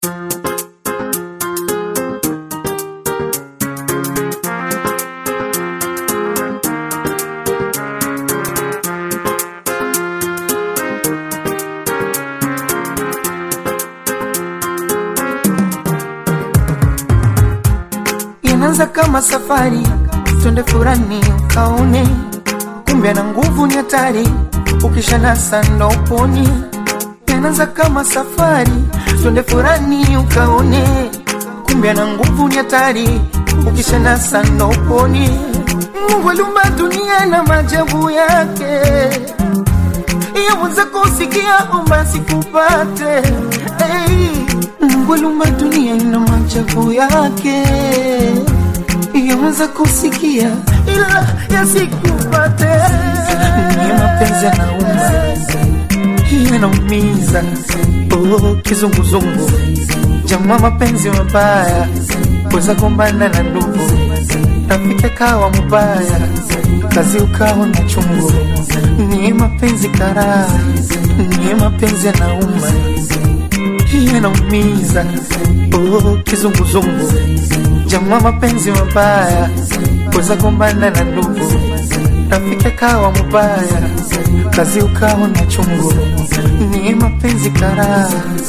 inaanza kama safari, twende furani ukaone, kumbe na nguvu ni hatari, ukishanasa ndo uponi. Inaanza kama safari, twende furani ukaone, kumbe na nguvu ni hatari, ukishanasa ndo uponi. Mungu aliumba dunia na maajabu yake, yaweza kusikia omba sikupate. Hey, Mungu aliumba dunia na maajabu yake, yaweza kusikia ila yasikupate. Ni mapenzi yanauma, yanaumiza, oh, kizunguzungu, jamaa, mapenzi mabaya, weza gombana na ndugu, rafiki akawa mubaya, kazi ukawa na chungu. Ni mapenzi karaa, ni mapenzi yanauma, yanaumiza, oh, kizunguzungu, jamaa, mapenzi mabaya, weza gombana na ndugu, rafiki akawa mubaya, kazi ukawa na chungu. Ni mapenzi karaa.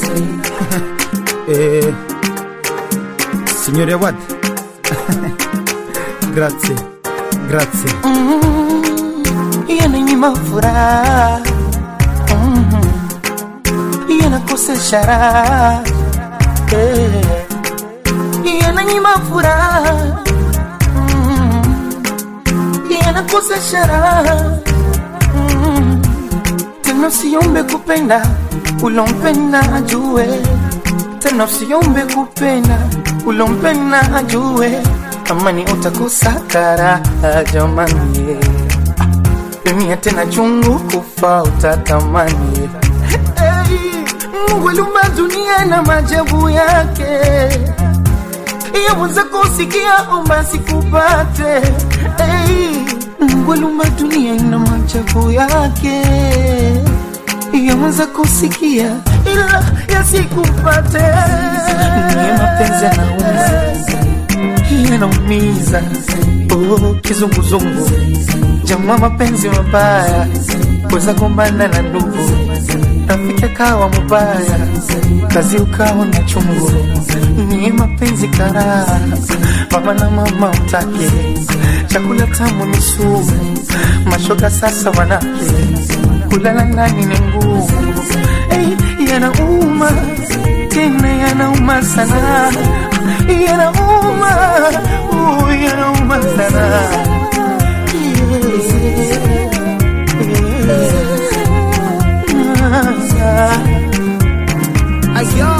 Eh, signore Awad grazie grazie yananyima furaha Mhm. yanakosesha raha Eh. yananyima furaha Mhm. yanakosesha raha Mhm. tena usiombe kupenda ulompenda ajue tena usiombe kupenda ulompenda ajue amani utakosa karaha jamani dunia tena chungu kufa utatamani hey, Mungu aliumba dunia na maajabu yake yaweza kusikia omba sikupate hey, Mungu aliumba dunia na maajabu yake yaweza kusikia ila yasikupate ni mapenzi yanauma yanaumiza oh, kizunguzungu jamaa mapenzi mabaya weza gombana na ndugu rafiki akawa mubaya kazi ukawa na chungu ni mapenzi karaa mama na mama utake chakula tamu ni sumu mashoga sasa wanake kulala ndani ni ngumu hey, yanauma tena yanauma sana yanauma uh, yanauma sana Ayo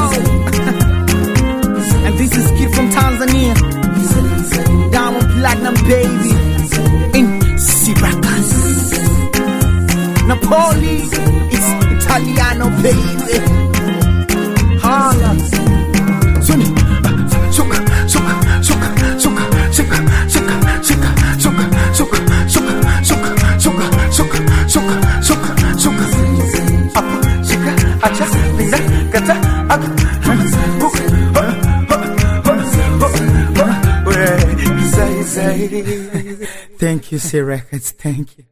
and this is kid from Tanzania Diamond Platinum baby in Syracuse Napoli it's Italiano baby Hala Suni Suka Suka Suka Suka Suka Suka Suka Suka Suka Suka Suka Suka Suka Suka Suka Suka Apo, shika, acha, pinda, kata, ak, buk, ho, ho, ho, ho, ho, we, say, say. Thank you, C Records. Thank you.